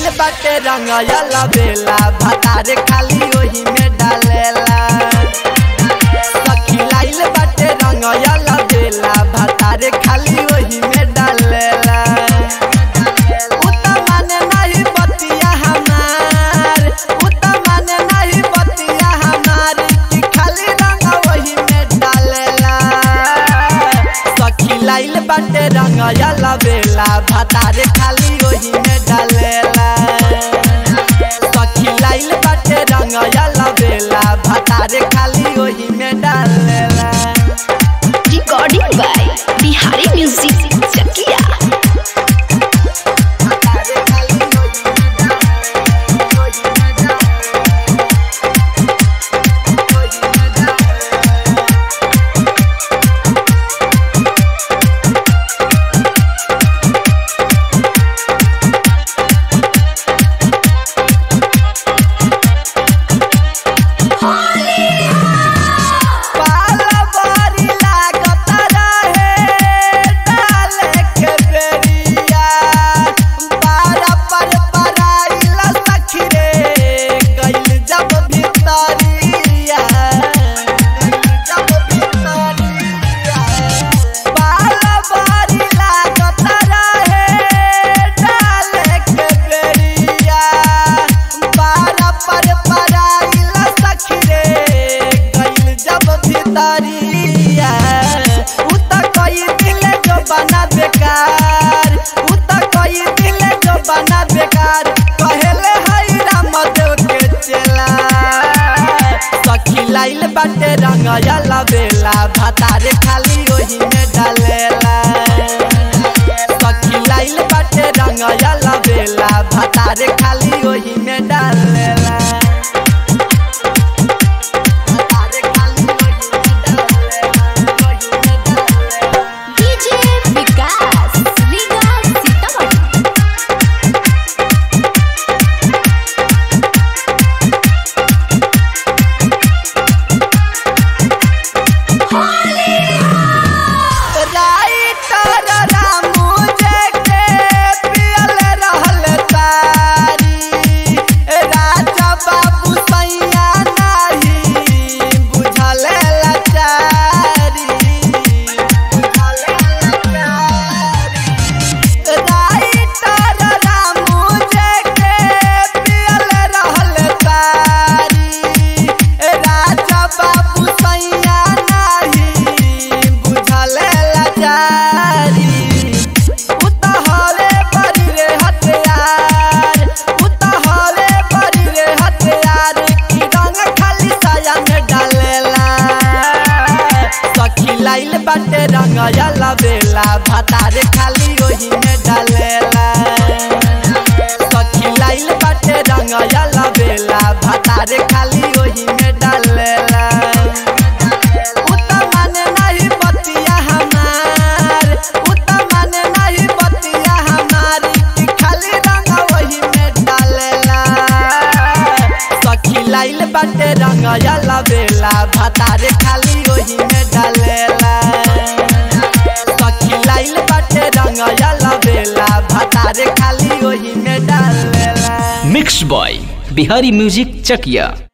बाटे रंगयल बेला भतार खाली ओही में डालेला सखी लाइल बाटे रंगयल बेला भतार खाली ओही में डालेला उता माने नहीं बतिया हमार उता माने नहीं बतिया हमार कि खाली रंग वही में डालेला सखी लाइल बाटे रंगयल बेला भतार खाली ओही में डालेला सखी लाइल बाटे रंगयल बेला भतार खाली ओही में डालेला Recording by Bihari Music Chakia. भतार खाली ओही में डालेला ओही में डालेला ओही में डालेला पाला बारी लागत रहे डाले के बेरिया बारा पर पराइल सखी रे गइल जब भितरिया गइल जब भितरिया पाला बारी लागत रहे डाले के बेरिया बारा पर पराइल सखी रे गइल जब भितरिया उत कई दिल जो बना बेकार उत कई दिल जो बना बेकार कहेले हई रामदेव के चेला सखी लाइल बाटे रंगयल बेला भतार खाली ओही में डालेला सखी लाइल बाटे रंगयल बेला भतार खाली ओही में डालेला भतार खाली ओही में डालेला ओही में डालेला DJ Vikas, Liga Sitamarhi. Writer Ramu जे के पियल रहल तारी राजा बाबू सैया नाही बुझल लाचारी बुझल लाचारी राइटर रामू जे के पियल रहल तारी राजा बाबू सैया नाही बुझल लाचारी उतहरे बड़ी रे हथियार उतहरे बड़ी रे हथियार की रंग खाली साया में डालेला सखी लाइल बाटे रंगयल बेला भतार खाली ओही में डालेला सखी लाइल बाटे रंगयल बेला भतार खाली ओही में डालेला उता माने नहीं बतिया हमार उता माने नहीं बतिया हमार कि खाली रंग वही में डालेला सखी लाइल बाटे रंगयल बेला भतार खाली ओही में डालेला सखी लाइल बाटे रंगयल बेला भतार खाली ओही में डालेला mix by Bihari music Chakiya